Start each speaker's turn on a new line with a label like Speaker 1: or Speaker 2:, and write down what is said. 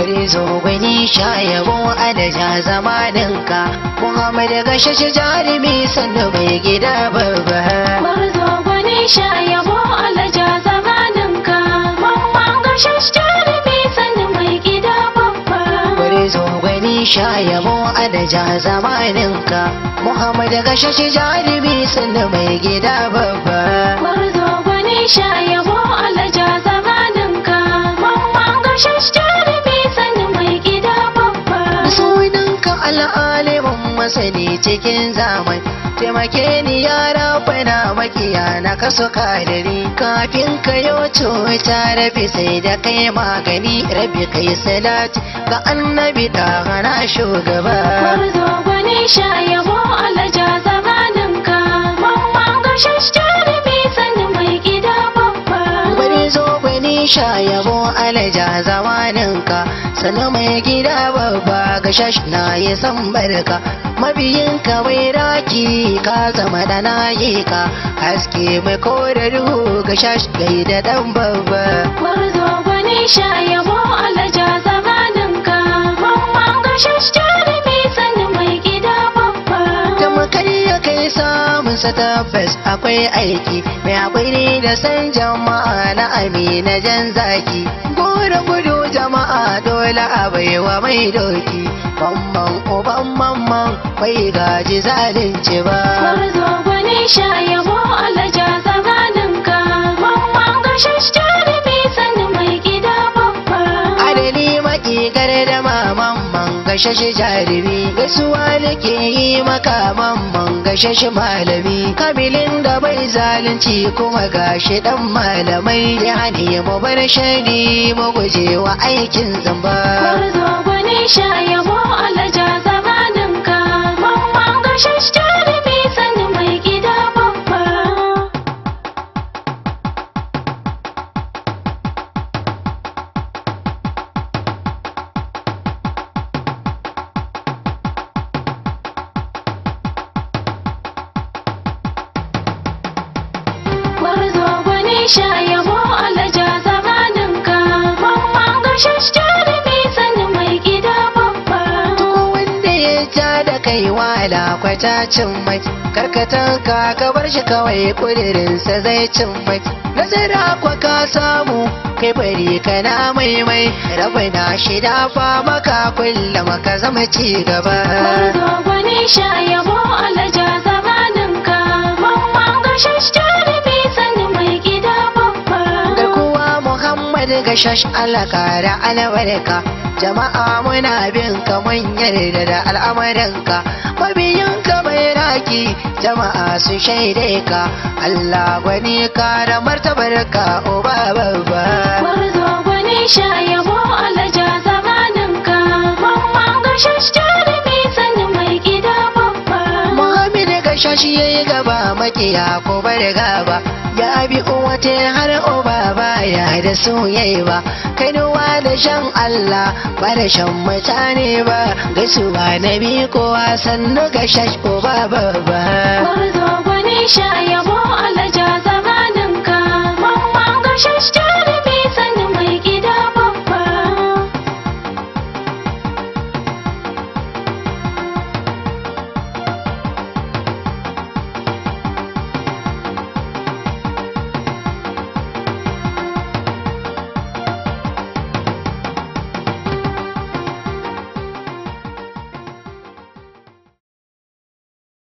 Speaker 1: bari zo gwani sha yabo adaja zamaninka muhammad gashe shi jarumi sannu mai gida babba
Speaker 2: Gwarzo gwani sha yabo alaja zamaninka Mamman gashash jarumi sannu mai gida babba
Speaker 1: bari zo gwani sha yabo adaja zamaninka muhammad gashe shi jarumi sannu mai gida babba
Speaker 2: Gwarzo gwani sha yabo alaja zamaninka Mamman gashash jarumi sannu mai gida babba
Speaker 1: sunanka al'alimin masani cikin zaman taimake ni ya rabana makiya na kaso kadari kafin ka yo cuta rabi sai da kai magani rabi kai salati ga annabi da hana shugaba
Speaker 2: Gwarzo gwani sha yabo alaja zamaninka Mamman gashash jarumi sannu mai gida babba
Speaker 1: bari zo gwani sha yabo alaja zamaninka sannan mai gida babba ga shash na yi san barka mabiyinka mai raki ka zama da nayi ka haske mai kore duhu ga shash gai da dan babba
Speaker 2: Gwarzo gwani sha yabo alaja zamaninka Mamman gashash jarumi sannu mai gida babba
Speaker 1: da makai ya kai samun sa tabbas akwai aiki mai haƙuri da san jama'a na amina jan zaki gora gudu jama'a dole a baiwa mai doki mamman uban mamman bai gaji zalunci ba
Speaker 2: Gwarzo gwani sha yabo alaja zamaninka Mamman gashash jarumi sannu mai gida babba
Speaker 1: adali maƙigar da mamman gashashi jarumi gaisuwa nake yi maka mamman gashashi malami kabilin da bai zalunci kuma gashi dan malamai ya ne mu bar shari mu guje wa aikin zamba
Speaker 2: Gwarzo gwani sha yabo alaja zamaninka Mamman gashash jarumi sannu mai gida babba Gwarzo gwani sha yabo alaja zamaninka Mamman gashash jarumi sannu mai gida babba
Speaker 1: Duk wanda ya ja da kai wala kwatacin mai karkatan ka ka bar shi kawai kudirinsa zai cin mai nazara kwa ka samu kai bari kana mai mai rabai na shida fa maka kullum ka zama ci gaba
Speaker 2: Gwarzo gwani sha yabo alaja zamaninka Mamman gashash jarumi sannu mai gida babba
Speaker 1: da kuwa Muhammad gashash alaka da albarka jama'a muna bin ka mun yarda da al'amuranka mabiyin ka mai raki jama'a su shaide ka Allah gwani ka da martabar ka uba babba
Speaker 2: Gwarzo gwani sha yabo alaja zamaninka Mamman gashash jarumi sannu mai gida babba
Speaker 1: Muhammad gashash yayi gaba makiya ko bar gaba ya bi uwate har uba baya da soyayya ba kainuwa da shan Allah ba da shan mutane ba gaisuwa na bi kowa sannu gashash uba babba
Speaker 2: Gwarzo gwani sha yabo alaja zamaninka Mamman gashash jarumi